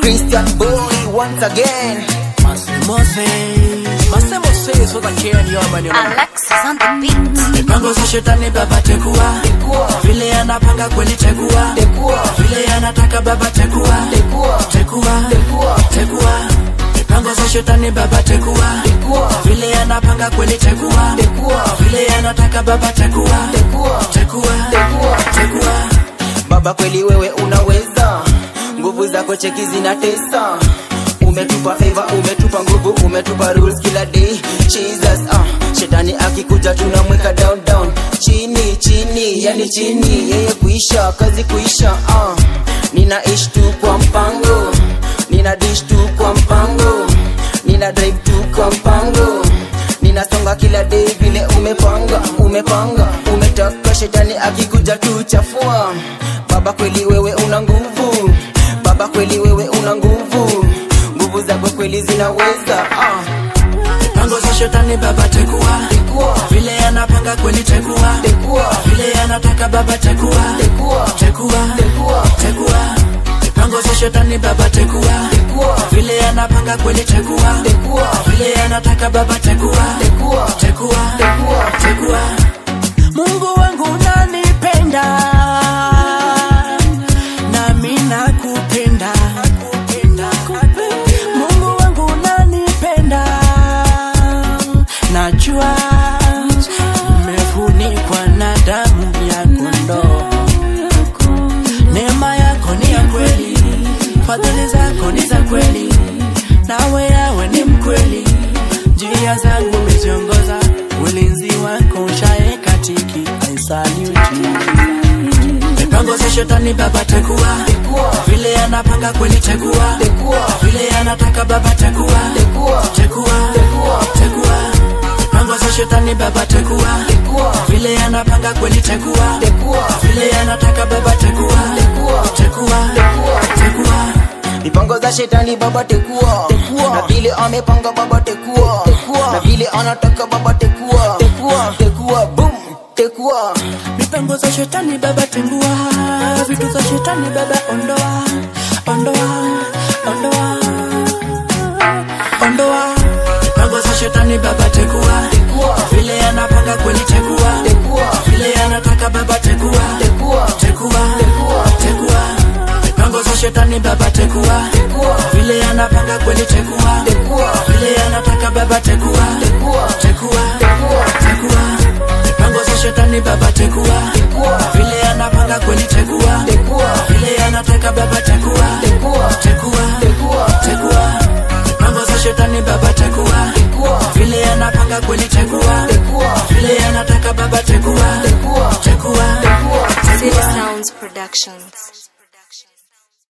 Christian boy once again. Alexis on the beat. mipango za shetani baba tekua vile anapanga kweli tekua vile anataka baba tekua tekua tekua mipango za shetani baba tekua vile anapanga kweli tekua vile anataka baba tekua tekua tekua Baba kweli wewe unaweza, nguvu zako cheki zinatesa. Umetupa favor, umetupa nguvu, umetupa rules kila day. Jesus, ah, shetani akikuja tunamweka down down, chini chini, yani chini, yeye kuisha, kazi kuisha. Ah, ninaishi tu kwa mpango, nina dish tu kwa mpango, nina drive tu kwa mpango ninasonga kila day vile umepanga umepanga umetaka shetani akikuja tu chafua baba kweli wewe una nguvu baba kweli wewe una nguvu nguvu zako kweli zinaweza ah. mipango za shetani baba tekua vile anapanga kweli tekua vile anataka baba tekua tekua tekua mipango za shetani baba tekua vile anapanga kweli tekua vile anataka baba tekua tekua tekua mungu wangu unanipenda nami nakupenda mungu wangu unanipenda najua nimefunikwa na damu ya kondoo neema yako ni ya kweli fadhili zako ni za kweli nawe yawe ni mkweli njia zangu umeziongoza ulinzi wako ushae katiki I salute you. mipango za shetani baba tekua vile anapanga kweli tekua vile anataka baba tekua tekua tekua mipango za shetani baba tekua vile anapanga kweli tekua vile anataka baba tekua tekua tekua mipango za shetani baba tekua na vile amepanga baba tekua na vile anataka baba tekua tekua boom tekua mipango za shetani baba tengua vitu za shetani baba ondoa ondoa ondoa ondoa mipango za shetani baba tekua vile anapanga kweli tekua vile anataka baba tekua tekua tekua mipango za shetani baba tekua vile anapanga kweli tekua vile anataka baba tekua tekua tekua mipango za shetani baba tekua vile anapanga kweli tekua vile anataka baba tekua tekua tekua mipango za shetani baba tekua vile anapanga kweli tekua vile anataka baba tekua tekua City Sounds Productions.